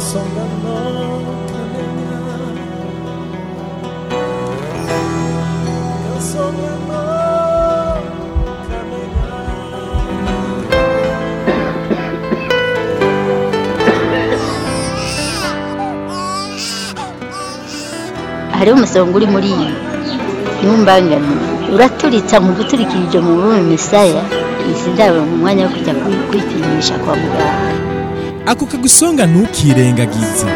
kansonga no kamenya kansonga no kamenya hariho umusonga uri muri iyi ntumbangane uraturitsa mu guturikirije mu bume misaya izi ndabo mu mwanya wo kujya kwi- kwipimisha kwa muganga ako kagusonga ntukirengagize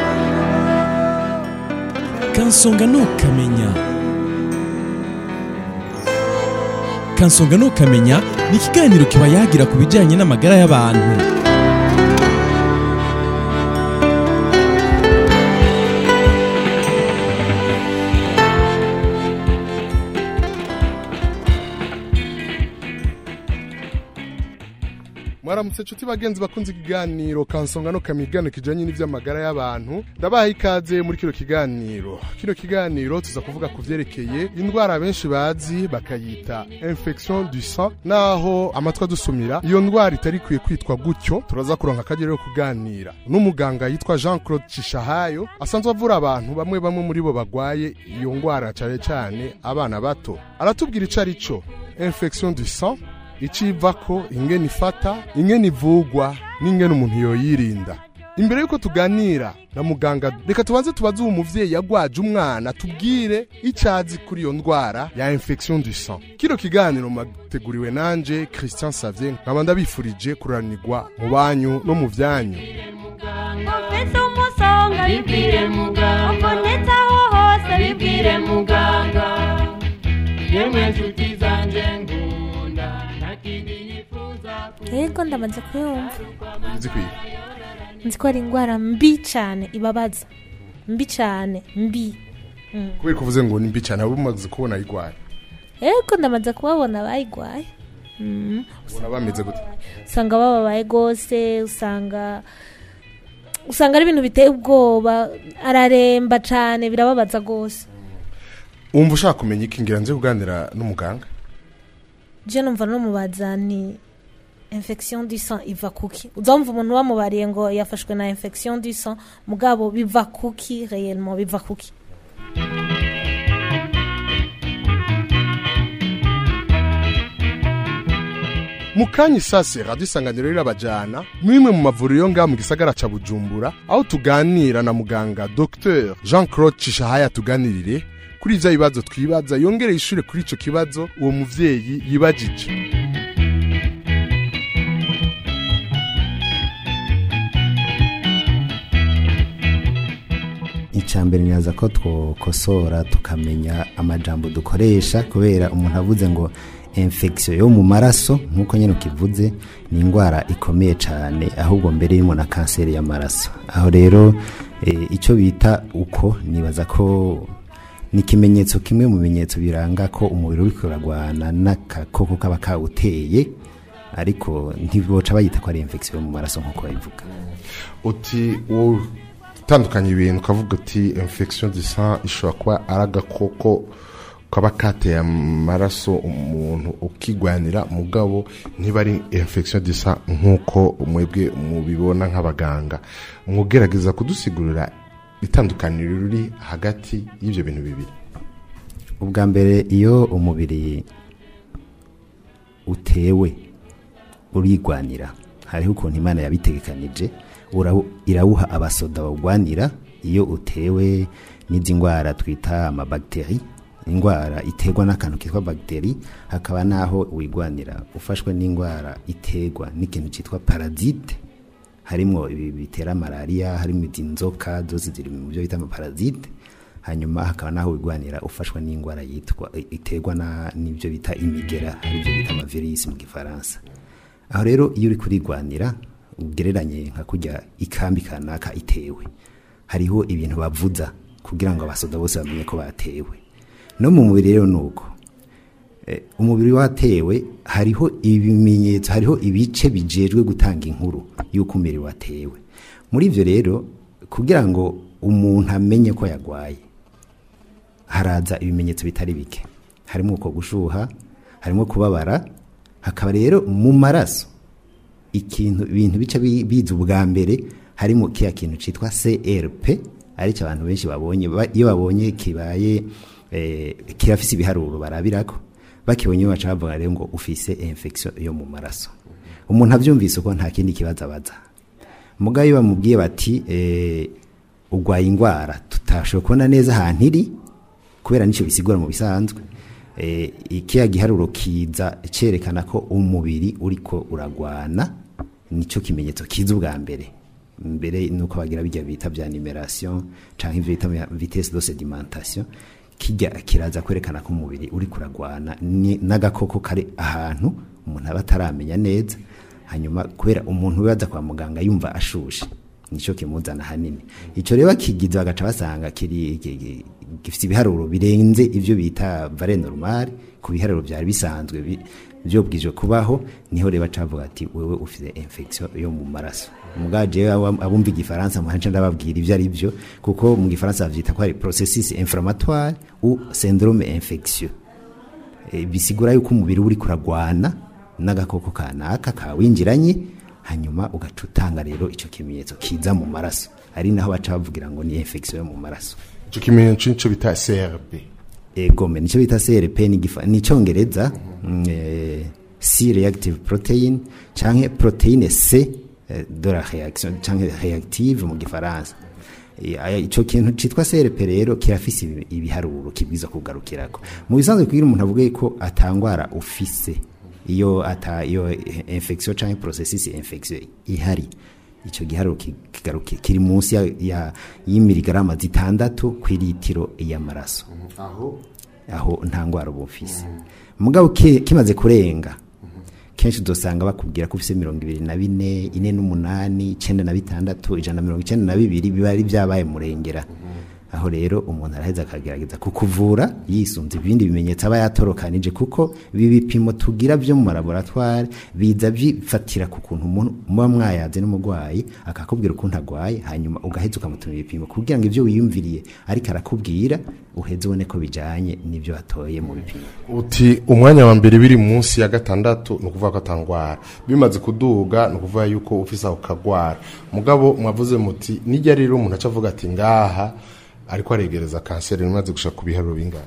kansonga ntukamenya kansonga ntukamenya ni ikiganiro kiba yagira ku bijyanye n'amagara y'abantu mwaramutse nshuti bagenzi bakunze ikiganiro kansonga no kamigano kijanye n'ivy'amagara y'abantu ndabaha ikaze muri kino kiganiro kino kiganiro tuza kuvuga ku vyerekeye indwara benshi bazi bakayita infection du sang naho amatwi adusumira iyo ndwara itari ikwiye kwitwa gutyo turaza kuronka akagero yo kuganira n'umuganga yitwa jean claude cishahayo asanzwe avura abantu bamwe bamwe muri bo bagwaye iyo ndwara cane cane abana bato aratubwira ico ari co infection du sang icivako ingene ifata ingene ivugwa n'ingene umuntu yoyirinda imbere yuko tuganira na muganga reka tubanze tubaze uwo muvyeyi yagwaje umwana tubwire icazi kuri iyo ndwara ya infection du sang kino kiganiro mateguriwe nanje christian savien nkaba ndabifurije kuranirwa mu banyu no mu vyanyu ufite umusonga bibwire muganga ubonetse aho hose bibwire muganga yemwe nshuti zanje ngunda nta kindi yifuza yego ndamaze kuyumva uzi kwiga nzi ko ari indwara mbi cyane ibabaza mbi cyane mbi kubera ko uvuze ngo ni mbi cyane abo umaze kubona ayigwaye yego ndamaze kubabona bayigwaye Mm. ubona bameze gute usanga bababaye rwose usanga usanga ari ibintu biteye ubwoba araremba cyane birababaza rwose wumva ushaka kumenya iki ngira nze kuganira n'umuganga je numva n'umubaza ni infection du sang iva kuki uzumva umuntu bamubariye ngo yafashwe na infection du sang mugabo biva kuki réellement biva kuki mu kanya isase radiyo isanganiro rirabajyana mwimwe mu mavuriro yo ngaha mu gisagara ca bujumbura aho tuganira na muganga dr jean claude cishahaya tuganirire kuri ivyo bibazo twibaza yongere ishure kuri ico kibazo uwo muvyeyi yibajije icambere niraza ko twokosora tukamenya amajambo dukoresha kubera umuntu avuze ngo infection yo mu maraso nk'uko nyine ukivuze ni indwara ikomeye cyane ahubwo mbere irimo na kanseri y'amaraso aho rero eh, icyo bita uko nibaza ko ni ikimenyetso kimwe mu bimenyetso biranga ko umubiri uri kuragwana n'agakoko kaba kawuteye ariko ntiboca bayita ko ari infection yo mu maraso nk'uko babivuga uti wowe utandukanya ibintu ukavuga uti infection du sang ishobora kuba ari agakoko kaba kateye amaraso umuntu ukigwanira mugabo ntiba ari infection du sang nk'uko mwebwe mubibona nk'abaganga mugerageza kudusigurira itandukaniro riri hagati y'ibyo bintu bibiri ubwa mbere iyo umubiri utewe urigwanira hariho ukuntu imana yabitegekanije urawu- irawuha abasoda bawugwanira iyo utewe n'izi ndwara twita amabagiteri indwara iterwa n'akantu kitwa bagiteri hakaba n'aho wigwanira ufashwe n'indwara iterwa n'ikintu cyitwa parazite harimo ibi bitera malariya harimo izi nzoka zose ziri mu byo bita amaparazite hanyuma hakaba n'aho wigwanira ufashwa n'indwara yitwa iterwa na- n'ibyo bita imigera aribyo bita amavirisi mu gifaransa aho rero iyo uri kurigwanira ugereranye nka kujya ikambi kanaka itewe hariho ibintu bavuza kugira ngo abasoda bose bamenye ko batewe no mu mubiri rero ni uko Eh, umubiri watewe hariho ibimenyetso hariho ibice bijejwe gutanga inkuru y'uko umubiri watewe muri ibyo rero kugira ngo umuntu amenye ko yagwaye haraza ibimenyetso bitari bike harimo uko gushuha harimo kubabara hakaba rero mu maraso ikintu ibintu bica bi- biza ubwa mbere harimo kiya kintu citwa CRP aricyo abantu benshi babonye ba- iyo babonye kibaye eh, kirafise ibiharuro barabirako bakibonye baca bavuga rero ngo ufise infection yo mu maraso umuntu avyumvise uko nta kindi kibazo abaza mugayo iyo bamubwiye bati eh, urwaye indwara tutashoboye kubona neza ahantu iri kubera nicyo bisigura mu bisanzwe eh, ikiya giharuro kiza cerekana ko umubiri uriko uragwana nico kimenyetso kiza ubwa mbere mbere nuko bagira bijya bita bya numeration canke ivyo bita vya vitesse de sedimentation kijya kiraza kwerekana ko umubiri uri kuragwana ni- n'agakoko kari ahantu umuntu aba ataramenya neza hanyuma kubera umuntu wibaza kwa muganga yumva ashushe nico kimuzana hanini ico rero kigize bagaca basanga kiri ki- ki- gifite ibiharuro birenze ivyo bita vare normal ku biharuro byari bisanzwe bi- vyobwije kubaho niho rero bacavuga ati wewe ufite infection yo mu maraso mugaje abumva igifaransa muhanje ndababwira ivyo ari byo kuko mu gifaransa bavyita ko ari processus inflammatoire ou syndrome infectieux e, bisigura yuko umubiri uri kuragwana n'agakoko kanaka kawinjiranye hanyuma ugaca utanga rero icyo kimenyetso kiza mu maraso ari naho baca bavugira ngo ni infection yo mu maraso icyo kimenyetso nico bita CRP egome nicyo bita CRP ni gifa- ni icyongereza mm, eh, C reactive protein canke proteine C eh, de la réaction canke reactive mu gifaransa Eh, aya- ico kintu citwa CRP rero kirafise ibi- ibiharuro kibwiza kugarukirako mu bisanzwe kugira umuntu avuge ko atangwara ufise iyo ata iyo eh, infection canke processus infection ihari ico giharuro ki- kigaruki- kiri munsi ya, ya y'imiligarama zitandatu kw'ilitiro y'amaraso aho aho nta ngwara uba ufise mugabo ki- kimaze kurenga kenshi udosanga bakubwira ko ufise mirongo ibiri na bine ine n'umunani icenda na bitandatu ijana na mirongo icenda na bibiri biba ari vyabaye murengera aho rero umuntu araheza akagerageza kukuvura yisunze ibindi bimenyetso aba yatorokanije kuko ibi bipimo tugira byo mu malaboratware biza bifatira ku kuntu umuntu muba mwayaze n'umurwayi akakubwira ukuntu agwaye hanyuma ugaheza ukamutumira ibipimo kugira ngo ivyo wiyumviriye ariko arakubwira uheze ubone ko bijanye n'ivyo watoye mu bipimo uti umwanya wa mbere biri munsi ya gatandatu ni ukuvuga ko atangwara bimaze kuduga ni ukuvuga yuko ufise aho kagwara mugabo mwavuze muti nijya rero umuntu aca avuga ati ngaha ariko aregereza kanseri imaze gushaka ku biharuro bingana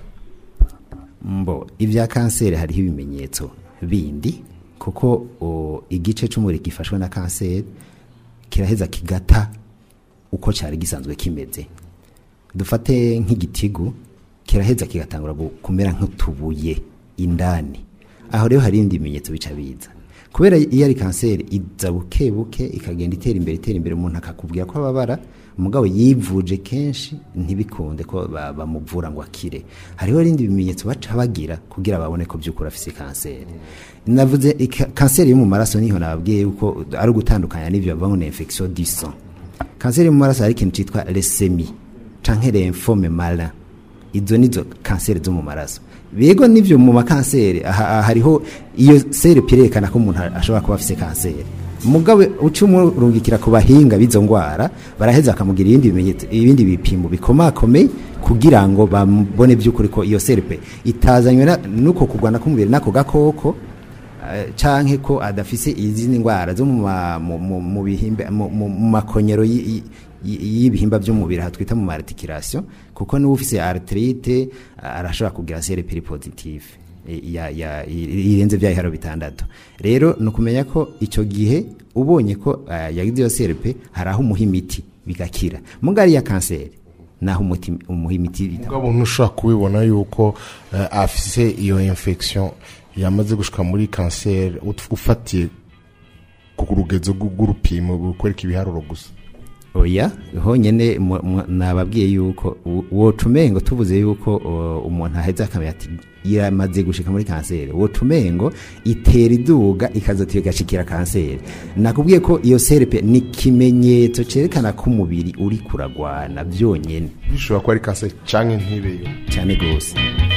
mbo ibya kanseri hariho ibimenyetso bindi kuko o, igice c'umubiri gifashwe na kanseri kiraheza kigata uko cyari gisanzwe kimeze dufate nk'igitigu kiraheza kigatangura gu- kumera nk'utubuye indani aho rero hari ibindi bimenyetso bica biza kubera iyo ari kanseri iza buke buke ikagenda itera imbere itera imbere umuntu akakubwira ko ababara umugabo yivuje kenshi ntibikunde ko ba- bamuvura ngo akire hariho ibindi bimenyetso baca bagira kugira babone ko by'ukuri afise kanseri navuze ika- kanseri yo mu maraso niho nababwiye yuko ari ugutandukanya n'ivyo bavuga ngo ni infection du sang kanseri yo mu maraso hari ikintu citwa lesemi canke lymphome malin izo nizo kanseri zo mu maraso bego nivyo mu makanseri aha- aha hariho iyo sere pirekana ko umuntu ashobora kuba afise kanseri mugabo uca umurungikira ku bahinga b'izo ngwara baraheza bakamugira ibindi bimenyetso ibindi bipimo bikomakomeye kugira ngo babone by'ukuri ko iyo serpe itazanywe na- n'uko kurwana k'umubiri n'ako gakoko eh, canke ko adafise izindi ngwara zo mu ma- mu- mu- mu bihimba- mu- mu- mu makonyero y- y- y'ibihimba by'umubiri aha twita mu articulation kuko niba ufise arthrite arashobora kugira CRP positive eh, ya ya i- irenze bya iharo bitandatu rero ni ukumenya ko icyo gihe ubonye ko eh, yagize iyo CRP hari aho umuha imiti bigakira mugari ya kanseri naho umuti umuha imiti bita- mugabo ntushobora kubibona yuko eh, afise iyo infection yamaze gushika muri kanseri ut- ufatiye ku rugezo rw'u- rw'urupimo rukwereka ibiharuro gusa oya honyene mu- mu- nababwiye yuko u- woca umengo tuvuze yuko o, umuntu aheza akamenya ati yamaze gushika muri kanseri woca umengo itera iduga ikazotira igashikira kanseri nakubwiye ko iyo serpe ni ikimenyetso cerekana ko umubiri uri kuragwana byonyene bishobora kuba ari kanseri canke ntibeyo cyane gose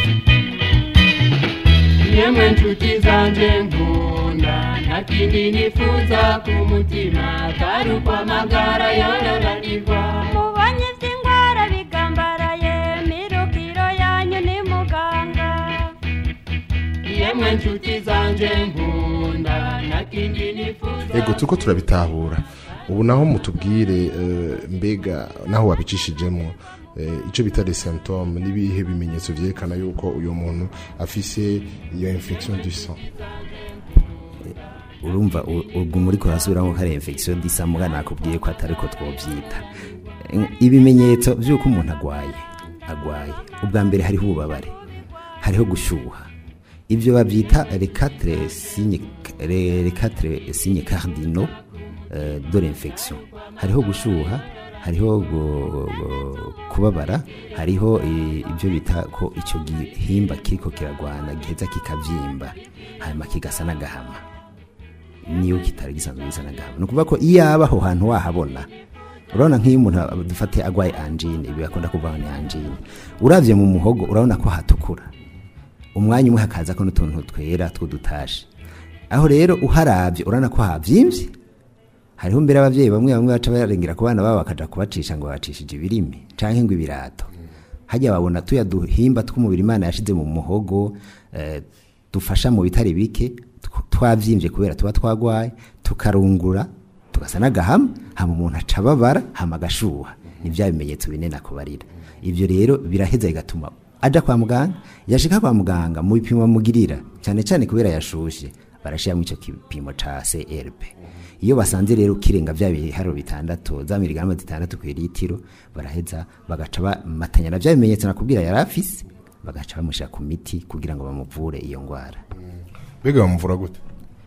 yemwe nshuti zanje nkunda nta kindi nifuza ku mutima atari ukwamagara yororanirwa mubonye iby'indwara bigambaraye mirukiro yanyu ni muganga yemwe nshuti zanje nkunda nta kindi nifuza ego turiko turabitahura ubu naho mutubwire eh, mbega naho wabicishijemo eh, icyo bita les symptômes n'ibihe bimenyetso byerekana yuko uyu muntu afise iyo infection du sang urumva u- ubwo muri kurasubiramo ko ari infection disa muga nakubwiye ko atari ko twobyita ibimenyetso by'uko umuntu agwaye agwaye ubwa mbere hariho ububabare hariho gushyuha ibyo babyita les quatre signes les les quatre signes cardinaux euh, de l'infection hariho gushyuha hariho gu- gu- kubabara hariho eh, ibyo bita ko icyo gihimba kiriko kiragwana giheza kikavyimba hanyuma kigasa n'agahama niyo kitari gisanzwe gisa n'agahama ni ukuvuga ko iyo aba aho hantu wahabona urabona nk'iyo umuntu dufate agwaye angine ibi bakunda kuvuga ngo ni angine uravye mu muhogo urabona ko hatukura umwanya umwe hakaza ko n'utuntu twera tw'udutashi aho rero uharavye urabona ko havyimbye hariho mbere abavyeyi bamwe bamwe baca barengera ku bana babo bakaja kubacisha ngo bacishije ibirimi canke ngo ibirato hajya babona tuya duhimba tw'umubiri imana yashize mu muhogo eh, dufasha mu bitari bike tw- twavyimbye kubera tuba twagwaye tukarungura tugasa n'agahama hama umuntu aca ababara hama agashuha ni bya bimenyetso bine nakubarira ivyo rero biraheza bigatuma aja kwa muganga yashika kwa muganga mu bipimo bamugirira cyane cyane kubera yashushe barashiramo icyo gipimo ca CRP iyo basanze rero ukirenga bya biharuro bitandatu za miligarama zitandatu ku litiro baraheza bagaca bamatanya na bya bimenyetso nakubwira yari afise bagaca bamushyira ku miti kugira ngo bamuvure iyo ndwara mbega bamuvura gute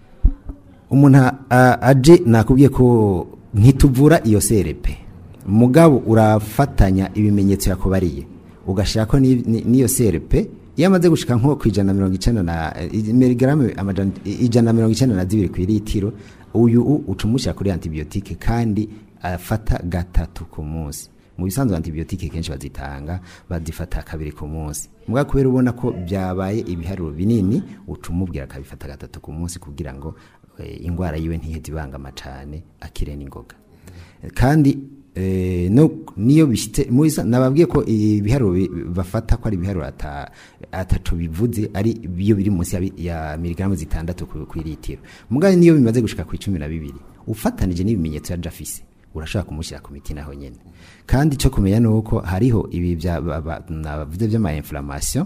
umuntu a- aje nakubwiye ko ntituvura iyo serepe mugabo urafatanya ibimenyetso yakubariye ugashyira ko ni- ni- n'iyo serepe iyo amaze gushika nko ku ijana na mirongo icenda na i- miligramu amajana ijana na mirongo icenda na zibiri ku litiro uyu u- uca umushyira kuri antibiyotike kandi afata gatatu ku munsi mu bisanzwe antibiyotike kenshi bazitanga bazifata kabiri ku munsi mugabo kubera ubona ko byabaye ibiharuro binini uca umubwira akabifata gatatu ku munsi kugira ngo eh, indwara yiwe ntiheze ibangama cane akire n'ingoga kandi eh, no niyo bishitse muri sa- nababwiye ko ibiharuro bi- bafata ko ari ibiharuro ata ataco bivuze ari iyo biri munsi ya, bi- ya miligramu zitandatu ku ku litiro mugabo niyo bimaze gushika ku 12 ufatanije n'ibimenyetso ya Jafise urashobora kumushyira ku miti naho nyene kandi cyo kumenya nuko hariho ibi bya ba- ba- navuze by'ama inflammation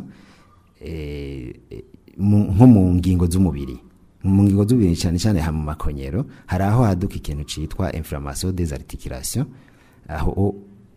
eh, eh, mu- nko mu ngingo z'umubiri mu ngingo z'umubiri cyane cyane ha mu makonyero hari aho haduka ikintu citwa inflammation des articulations aho o-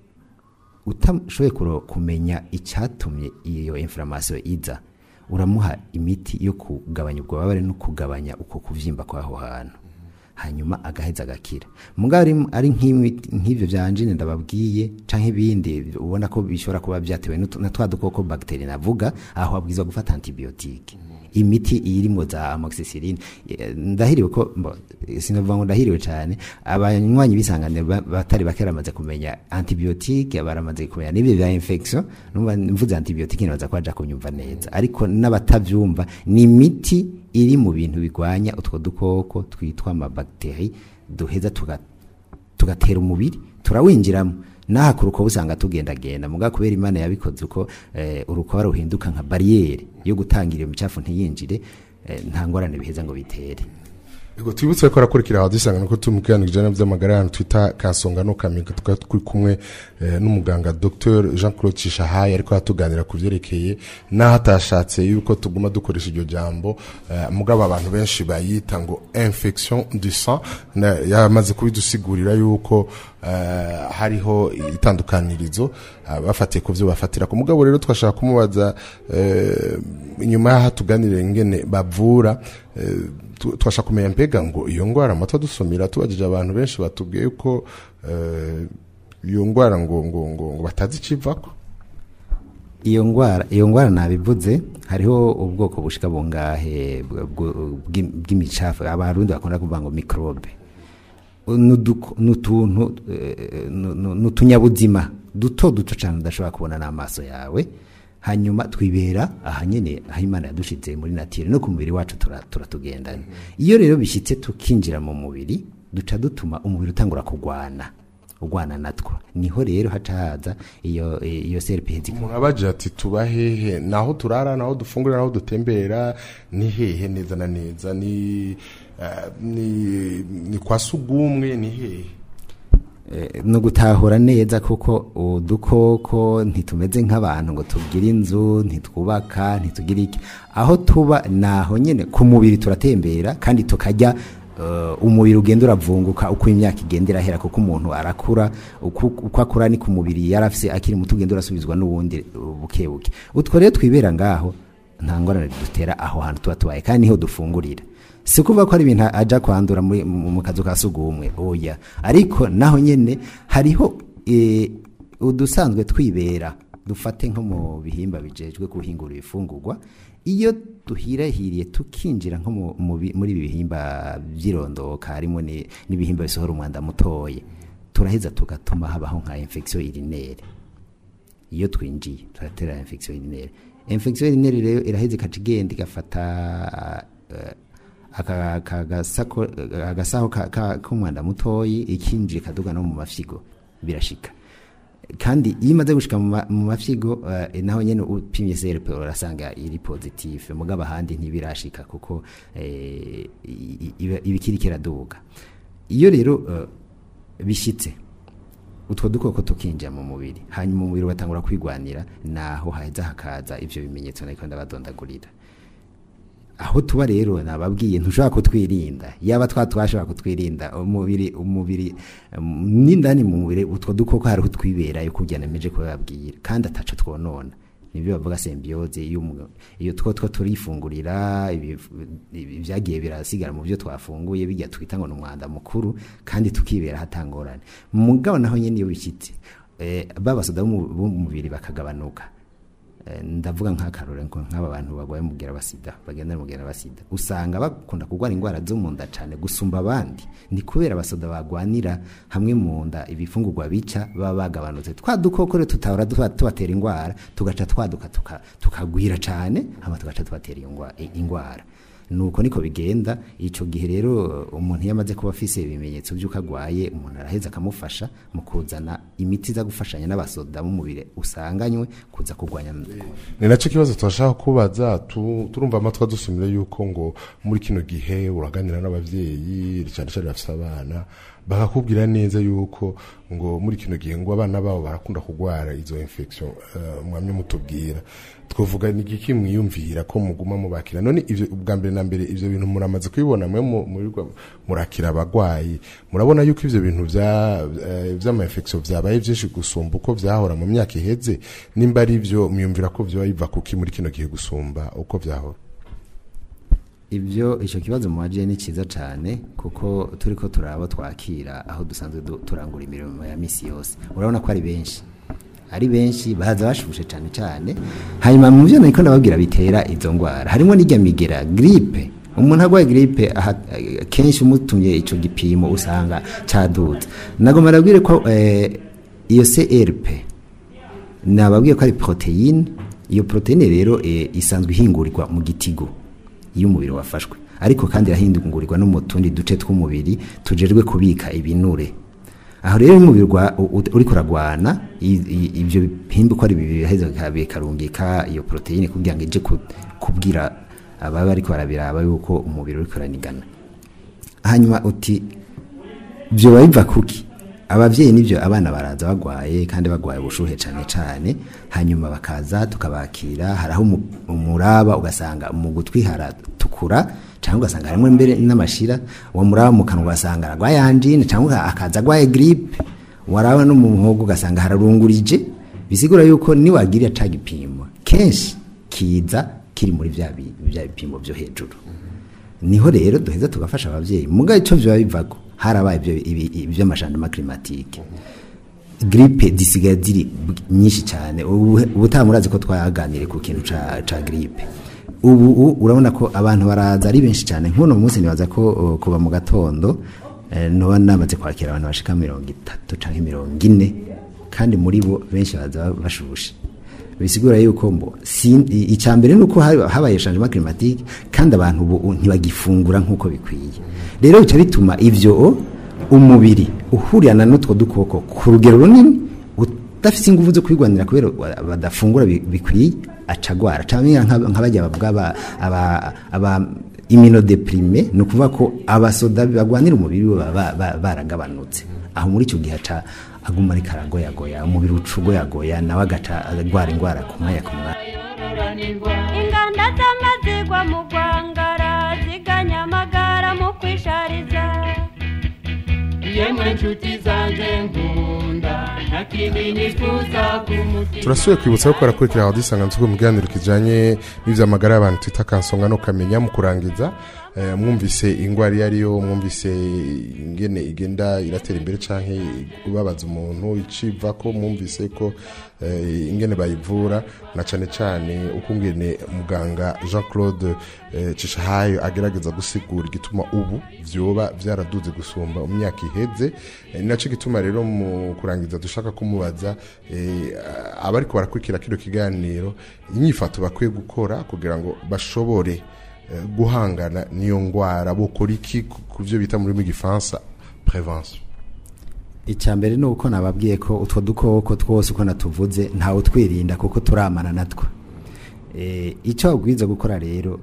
utashoboye kuro- kumenya icyatumye iyo inflammation iza uramuha imiti yo kugabanya ubwo bubabare no kugabanya uko kuvyimba kw'aho hantu hanyuma agaheza agakira mugabo ari, ari nk'imiti- nk'ivyo vya angine ndababwiye canke ibindi ubona ko bishobora kuba vyatewe n'utu- na twa dukoko bagiteri navuga aho abwirizwa gufata antibiyotike imiti irimo za amoxicilline Eh, ndahiriwe ko mbo, sinavuga ngo ndahiriwe cyane abanywanyi bisanganira ba- batari bake baramaze kumenya antibiyotike baramaze kumenya n'ibyo bya infection numva mvuze antibiyotike nibaza ko baja kunyumva neza ariko n'abatavyumva ni imiti iri mu bintu bigwanya utwo dukoko twitwa amabagiteri duheza tuga tugatera umubiri turawinjiramo naha ku rukoba usanga tugendagenda muga kubera imana yabikoze uko eh, urukoba ruhinduka nka bariyeri yo gutangira iyo micafu ntiyinjire eh, nta ngorane biheza ngo bitere Ego twibutse ko arakurikira aho dusanga nuko tumukiranije ijana by'amagara y'abantu twita kansonga no kamiga tukaba turi kumwe eh, n'umuganga Dr Jean Claude Cishahaye ariko yatuganira ku byerekeye n'aho atashatse yuko tuguma dukoresha iryo jambo eh, mugabo abantu benshi bayita ngo infection du sang na- yamaze kubidusigurira yuko eh, hariho itandukanirizo ah, bafatiye ku byo bafatira ku mugabo rero twashaka kumubaza eh, inyuma y'aho tuganire ingene bavura eh, tu- twashaka kumenya mbega ngo iyo ndwara amata dusumira tubajije abantu benshi batubwiye ko eh, iyo ndwara ngo ngo ngo ngo batazi ikivako iyo ngwara iyo ngwara nabivuze hariho ubwoko bushika bungahe bw- bw- bw'im- bw'imicafu abarundi bakunda kuvuga ngo microbe Nuduko- nutuntu eh, nu- nu- nutunyabuzima duto duto cyane udashobora kubona n'amaso yawe hanyuma twibera aha nyene aho imana yadushize muri natire no ku mubiri wacu tura- turatugendana iyo rero bishyitse tukinjira mu mubiri duca dutuma umubiri utangura kugwana ugwana natwo niho rero haca haza iyo iyo serpenti umuntu abaje ati tuba hehe naho turara naho dufungura naho dutembera ni hehe neza na neza ni eh, ni ni kwa sugumwe ni hehe Eh, no gutahura neza kuko udukoko ntitumeze nk'abantu ngo tugire inzu ntitwubaka ntitugire iki aho tuba naho nyine ku mubiri turatembera kandi tukajya eh, umubiri ugenda uravunguka uko imyaka igenda irahera kuko umuntu arakura uko uko akura ni ku mubiri yari afise akiri muto ugenda urasubizwa n'uwundi uh, buke buke utwo rero twibera ngaho nta ngorane dutera aho hantu tuba tubaye kandi niho dufungurira si kuvuga ko ari ibintu ajya kwandura muri- mu mu kazu ka sugumwe oya ariko naho nyine hariho eh, udusanzwe twibera dufate nko mu bihimba bijejwe guhingura ibifungurwa iyo duhirahiriye tukinjira nko mu- mu bi- muri ibi bihimba by'irondoka harimo ni- n'ibihimba bisohora umwanda mutoye turaheza tugatuma habaho nka infection urinaire iyo twinjiye turatera infection urinaire infection urinaire rero iraheza ikaca igenda igafata eh, aka- aka gasako- agasaho ka- ka- k'umwanda mutoyi ikinjira ikaduga no mu mafyigo birashika kandi iyo imaze gushika mu ma- mu mafyigo eh, naho nyene upimye CRP urasanga iri positive mugabo ahandi ntibirashika kuko eh, i- i- iba- ibikiri kiraduga iyo rero eh, bishitse utwo dukoko tukinjira mu mubiri hanyuma umubiri ugatangura kwigwanira naho haheza hakaza ivyo bimenyetso nariko ndabadondagurira aho tuba rero nababwiye ntushobora kutwirinda yaba twa twashobora kutwirinda umubiri umubiri um, n'indani mu mubiri utwo dukoko hariho twiberayo kugira nemeje kubabwira kandi ataco twonona nibyo bavuga symbiose iyo umu- iyo two two turifungurira ibi- ibi- ibyagiye birasigara mu byo twafunguye bijya twita ngo ni umwanda mukuru kandi tukibera hatangorane mugabo naho nyene iyo bishyitse eh, babasoda b'umubiri bakagabanuka Eh, ndavuga nk'akarore ngo nk'aba bantu barwaye umubwira basida bagenda n'umubwira basida usanga bakunda kurwara indwara zo mu nda cyane gusumba abandi ni kubera abasoda bagwanira hamwe mu nda ibifungurwa bica baba bagabanutse twa dukoko rero tutahora tuba- tubatera indwara tugaca twaduka tuka- tukagwira cyane hama tugaca tubatera iyo ngwa- i- indwara nuko niko bigenda ico gihe rero umuntu iyo amaze kuba afise ibimenyetso by'uko agwaye umuntu araheza akamufasha mu kuzana imiti iza gufashanya n'abasoda b'umubiri usanganywe kuza kurwanya ni nacyo kibazo turashaka kubaza tu- turumva amatwi adusumira yuko ngo muri kino gihe uraganira n'abavyeyi cyane cyane bafite abana bakakubwira neza yuko ngo muri kino gihe ngo abana babo barakunda kurwara izo infection uh, mwamye mutubwira twavuga ni igiki mwiyumvira ko muguma mubakira none ivyo ubwa mbere na mbere ivyo bintu muramaze kubibona mwe mu- murirwa murakira abagwayi murabona yuko ivyo bintu vya eh, vy'ama infection vyabaye vyinshi gusumba uko vyahora mu myaka iheze nimba ari vyo mwiyumvira ko vyoba biva kuki muri kino gihe gusumba uko vyahora ibyo icyo kibazo mubaje ni cyiza cyane kuko turi ko turaba twakira aho dusanzwe du- turangura imirimo ya misi yose urabona ko ari benshi ari benshi baza bashushe cyane cyane hanyuma mu byo niko ndababwira bitera izo ndwara harimo n'ijya migera gripe umuntu arwaye gripe aha- kenshi umutumye icyo gipimo usanga cyadutse nagomba ndabwire ko eh, iyo CRP nababwiye ko ari proteine iyo proteine rero eh, isanzwe ihingurirwa mu gitigo iyo umubiri wafashwe ariko kandi irahindugurirwa no mu tundi duce tw'umubiri tujejwe kubika ibinure aho rero iyo umubiri gwa- u- u- uriko uragwana i- i- ibyo bihimba uko ari bibiri biraheza bika- bikarungika iyo proteine kugira ngo ije ku- kubwira ababa bariko barabiraba yuko umubiri uriko uranigana hanyuma uti byoba biva kuki abavyeyi nivyo abana baraza bagwaye kandi bagwaye ubushuhe cane cane hanyuma bakaza tukabakira haraho umu- umuraba ugasanga mu gutwi haratukura cyangwa ugasanga harimo mbere n'amashira uwo muraba mu kanwa ugasanga aragwaye angine cyangwa akaza agwaye gripe waraba no mu muhogo ugasanga hararungurije bisigura yuko niwagirira ca gipimo kenshi kiza kiri muri vya bi- vya bipimo vyo hejuru niho rero duheza tugafasha abavyeyi muga ico vyoba bivako harabaye ibyo ibi- ivy'amajandama climatique gripe zisigaye ziri b- nyinshi cyane ubu ubutaha murazi ko twaganiriye ku kintu ca, ca gripe ubu u- urabona ko abantu baraza ari benshi cyane nk'uno munsi nibaza ko uh, kuva mu gatondo eh, noba namaze kwakira abantu bashika mirongo itatu canke mirongo ine kandi muri bo benshi baza bashushe bisigura yuko mbo si- i- icya mbere ni uko haba- habaye changement climatique kandi abantu ubu ntibagifungura nk'uko bikwiye rero bica bituma ivyo umubiri uhurirana n'utwo dukoko ku rugero runini udafite ingufu zo kwigwanira kubera wa- badafungura bi- bikwiye acagwara cyangwa nk'abajya bavuga aba- aba- aba immunodeprime ni ukuvuga ko abasoda bagwanira umubiri we baba ba- baragabanutse aho muri icyo gihe aca aguma ariko aragoyagoya umubiri uca ugoyagoya nawe agaca arwara indwara ku mwanya ku mwanya inganda z'amazigwa mu rwangara ziganya amagara mu kwishariza yemwe nshuti zanjye nkunda nta kindi nifuza ku mutima turasubiye kwibutsa ko barakurikira aho dusanga nzugo mu kiganiro kijanye n'ivy'amagara y'abantu twita kansonga no kamenya mu kurangiza eh, mwumvise ingwara iyo ariyo mwumvise ingene igenda iratera imbere canke ubabaza umuntu iciva ko mwumvise ko eh, ingene bayivura na cane cane uko ngene muganga Jean Claude eh, Cishahayo agerageza gusigura igituma ubu vyoba vyaraduze gusumba mu myaka iheze eh, ni naco gituma rero mu kurangiza dushaka kumubaza eh, abariko barakurikira kino kiganiro inyifato bakwiye gukora kugira ngo bashobore eh, guhangana n'iyo ngwara bokora iki ku- ku byo bita muri gifaransa prevention icya mbere ni uko nababwiye ko utwo dukoko twose uko natuvuze ntawe twirinda kuko turamana natwo Eh, icyo babwiza gukora rero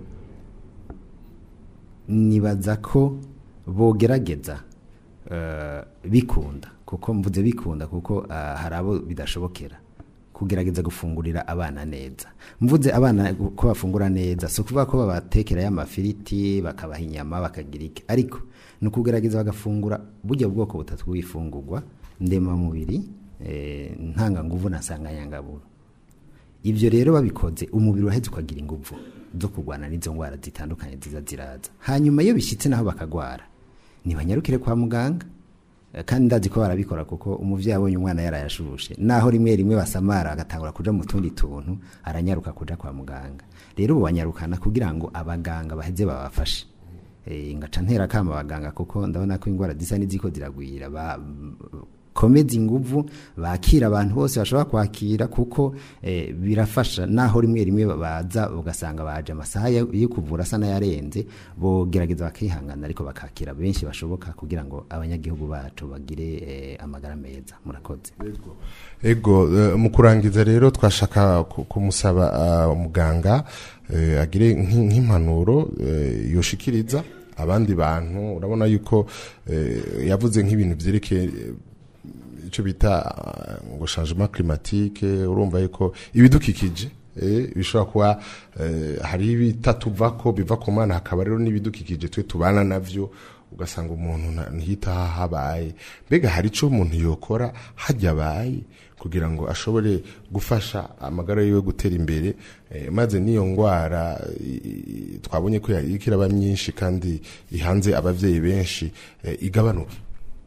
nibaza ko bogerageza eh, bikunda kuko mvuze bikunda kuko ah, hari abo bidashobokera kugerageza gufungurira abana neza mvuze abana ko bafungura neza si ukuvuga ko babatekera y'amafiriti bakabaha inyama bakagira iki ariko ni ukugerageza bagafungura burya bwoko butatu bw'ifungurwa ndemamubiri eh, ntanganguvu na nsanganyangaburo ibyo rero babikoze umubiri uraheze ukagira ingufu zo kurwana n'izo ndwara zitandukanye ziza ziraza hanyuma iyo bishyitse naho bakagwara ntibanyarukire kwa muganga Eh, kandi ndazi ko barabikora kuko umuvyeyi abonye umwana yarayashushe naho rimwe rimwe basamara agatangura kuja mu tundi tuntu aranyaruka kuja kwa muganga rero ubu banyarukana kugira ngo abaganga baheze babafashe Eh, ngaca ntera kama abaganga kuko ndabona ko indwara zisa n'iziko ziragwira ba komeza inguvu bakira abantu bose bashobora kwakira kuko eh, birafasha naho rimwe rimwe baza ugasanga baje amasaha yo yo kuvura asa n'ayarenze bogerageza bakihangana ariko bakakira benshi bashoboka kugira ngo abanyagihugu bacu bagire eh, amagara meza murakoze ego eh, mu kurangiza rero twashaka ku- kumusaba ah, muganga eh, agire nk'i- nk'impanuro eh, yoshikiriza abandi bantu urabona yuko eh, yavuze nk'ibintu vyerekeye eh, icyo bita ah, ngo changement climatique urumva yuko ibidukikije eh, bishobora kuba eh, hari ibitatuva ko biva ku mana hakaba rero n'ibidukikije twe tubana navyo ugasanga umuntu nta- ntihita habaye mbega hari icyo umuntu yokora hajya abaye kugira ngo ashobore gufasha amagara yiwe gutera imbere eh, maze n'iyo ndwara i- i- twabonye ko iriko iraba myinshi kandi ihanze abavyeyi benshi eh, igabanuke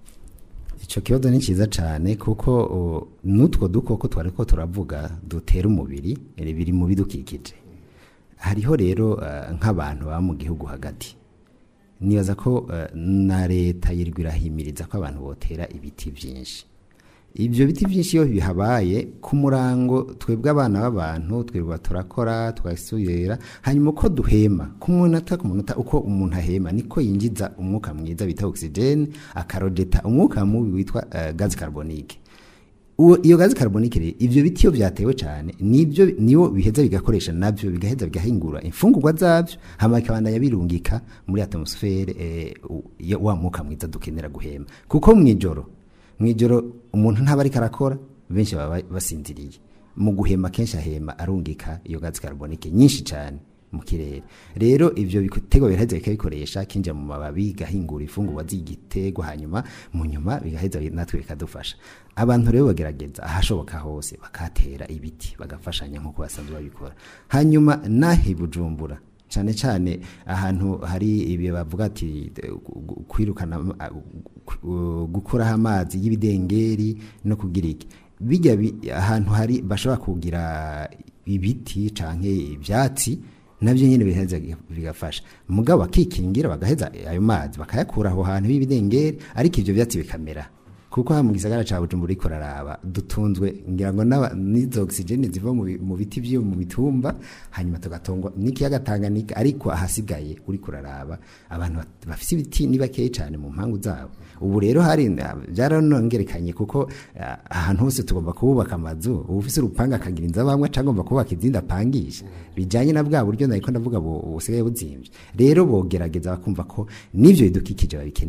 icyo kibazo ni cyiza cyane kuko o, n'utwo dukoko twari ko turavuga dutera umubiri eh, biri mu bidukikije hariho rero eh, nk'abantu baba mu gihugu hagati nibaza ko eh, na leta yirirwa irahimiriza ko abantu botera ibiti byinshi ibyo biti byinshi iyo bihabaye ku murango twebwe abana b'abantu twirirwa turakora tugasubira hanyuma uko duhema ku munota ku munota uko umuntu ahema niko yinjiza umwuka mwiza bita oxygene akarojeta umwuka mubi witwa uh, gazi carbonique uwo iyo gazi carbonique rero ivyo biti iyo vyatewe cyane nibyo niyo biheza bigakoresha navyo bigaheza bigahingura imfungurwa zavyo hama bikabandanya birungika muri atmosfere eh, u- ya- wa mwuka mwiza dukenera guhema kuko mwijoro mwijoro umuntu ntaba ariko arakora benshi baba basinziriye mu guhema kenshi ahema arungika iyo gazi carbonique nyinshi cyane mu kirere rero ivyo bitego biraheza bikabikoresha kinjira mu mababi gahingura ifungurwa z'igitego hanyuma mu nyuma bigaheza natwe bikadufasha abantu rero bagerageza ahashoboka hose bakatera ibiti bagafashanya nk'uko basanzwe babikora hanyuma nahi bujumbura cyane cyane ahantu hari ibi bavuga ati eh, gu- gu- kwirukana ah, gu- gukuraho amazi y'ibidengeri no kugira iki bijya bi- ahantu hari bashobora kugira ibiti canke ivyatsi nabyo nyine biheza bigafasha mugabo bakikingira bagaheza ayo mazi bakayakura aho hantu y'ibidengeri ariko ivyo vyatsi bikamera kuko ha mu gisagara ca Bujumbura ariko raraba dutunzwe ngira ngo n'aba- n'izo oxygene ziva mu bi- mu biti vyo mu bitumba hanyuma tugatongwa n'ikiyaga Tanganyika ariko ahasigaye uri kuraraba abantu bat- bafise ibiti ni bakeyi cyane mu mpangu zabo ubu rero hari byaranongerekanye kuko ah, ahantu hose tugomba kubaka amazu uba ufise urupanga akagira inzu abamwe acagomba kubaka izindi apangisha bijanye na bwa buryo nariko ndavuga bu- busigaye buzimvye rero bogerageza bakumva ko n'ivyo bidukikije babikeneye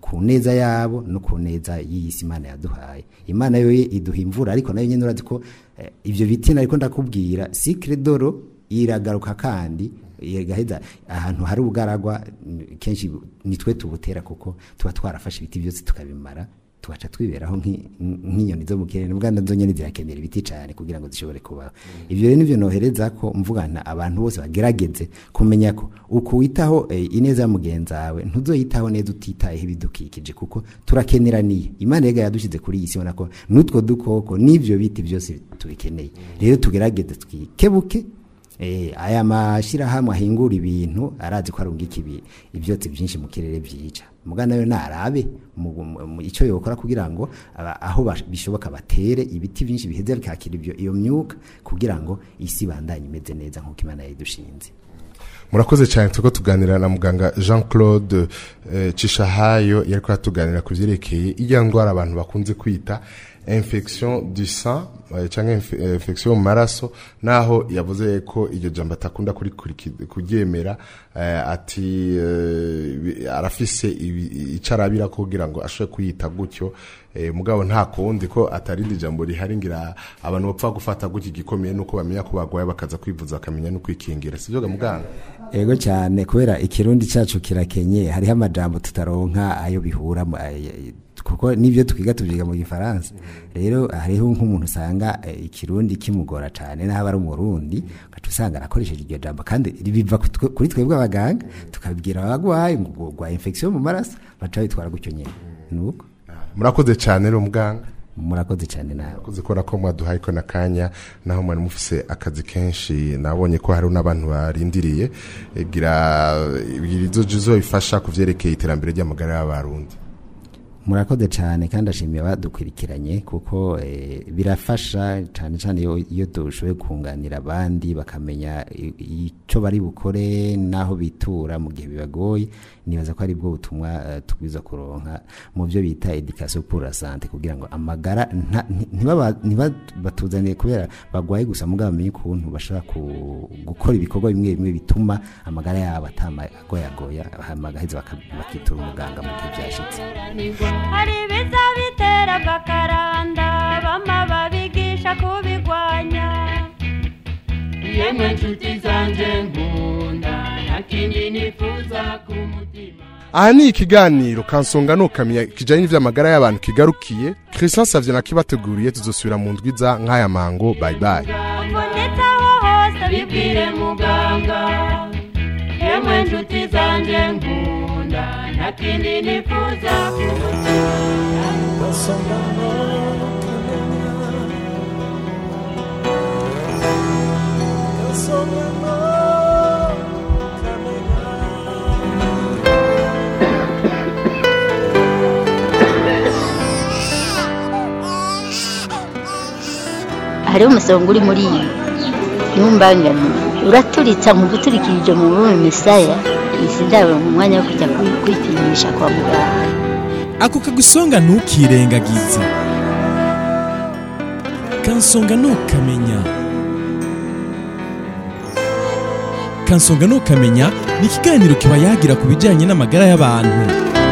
ku neza yabo no ku neza y'iyi si imana yaduhaye imana yo iduha imvura ariko nayo nyine urazi ko eh, ivyo biti nariko ndakubwira sikre doro iragaruka kandi igaheza ahantu hari ubugaragwa n- kenshi nitwe tubutera kuko tuba twarafashe ibiti byose tukabimara tugaca twiberaho nk'i- nk'inyoni zo mu kirere ubwa nazo nyene zirakenera ibiti cyane kugira ngo zishobore kubaho ivyo rero nivyo nohereza ko mvugana abantu bose bagerageze kumenya ko uko witaho eh, ineza ya mugenzi wawe ntuzoyitaho neza utitayeho ibidukikije kuko turakeneraniye imana yega yadushize kuri iyi si ubona ko n'utwo dukoko n'ivyo biti byose tubikeneye rero tugerageze twikebuke Eh, aya mashirahamwe ahingura ibintu arazi ko arungika ibi ibyotsi byinshi mu kirere byica mugana nayo narabe mu- mu- mu- icyo yokora kugira ngo aba- aho bash- bishoboka batere ibiti byinshi biheze bikakira ibyo iyo myuka kugira ngo isi bandanye imeze neza nk'uko imana yayidushinze murakoze cyane turiko tuganira na muganga jean claude eh, cishahayo yariko yatuganira ku vyerekeye irya ndwara abantu bakunze kwita infection du sang eh, canke inf- eh, infection mu maraso naho yavuze ko iryo jambo atakunda kurikuriki- kuryemera eh, ati eh, bi- arafise ibi- ico arabira kugira ngo ashobore kuyita gutyo eh, mugabo nta kundi ko atarindi jambo rihari ngira abantu bapfa gufata gutyo igikomeye nuko bamenya ko bagwaye bakaza kwivuza bakamenya no kwikingira sivyo ga muganga ego cyane kubera ikirundi cyacu kirakenye hariho amajambo tutaronka ayo bihura mu- ay- kuko nibyo twiga tubyiga mu gifaransa rero hariho nk'umuntu usanga eh, ikirundi kimugora cyane n'aho ari umurundi ugaca usanga arakoresheje iryo jambo kandi biva ku twe- kuri twebwe abaganga tukabwira abagwayi ngo gwa infection mu maraso baca bitwara gutyo nyine nuko murakoze cyane rero muganga murakoze cyane nawe murakoze kubera ko mwaduhaye ko n'akanya naho mwari mufise akazi kenshi nabonye ko hariho n'abantu barindiriye gira ibwira izo jizo bifasha ku vyerekeye iterambere ry'amagara y'abarundi murakoze cyane kandi ashimiye abadukurikiranye kuko eh, birafasha cyane cyane iyo, iyo dushoboye kunganira abandi bakamenya i- icyo bari bukore n'aho bitura mu gihe bibagoye nibaza ko ari bwo butumwa eh, tubwiza kuronka mu byo bita education pour la santé kugira ngo amagara nta- nti- ntibaba- ntibabatuzaniye kubera bagwaye gusa mugabo bamenye ukuntu bashobora ku- gukora ibikorwa bimwe bimwe bituma amagara yabo atamagoyagoya hama bagaheza baka- bakitura umuganga mu gihe byashitse hari ibiza bitera agakaranda bama babigisha kubigwanya yemwe nshuti zanje nkunda nta kindi nifuza ku mutima aha ni ikiganiro kansonga nukamenya kijanye n'ivy'amagara y'abantu kigarukiye christian savye nakibateguriye tuzosubira mu ndwiza nk'aya mango bye bye uvunitse aho hose bibwire muganga yemwe nshuti zanje nkunda nta kindi nifuza ku mutima Kasongano kamenya Kasongano kamenya hariho umusonga uri muri iyi ntumbangane uraturitsa nkumva uturikirije mu rurimi misaya izi ndabo mu mwanya wo kujya kwi- kwipimisha kwa muganga ako kagusonga ntukirengagize kansonga ntukamenya kansonga ntukamenya ni ikiganiro kiba yagira ku bijyanye n'amagara y'abantu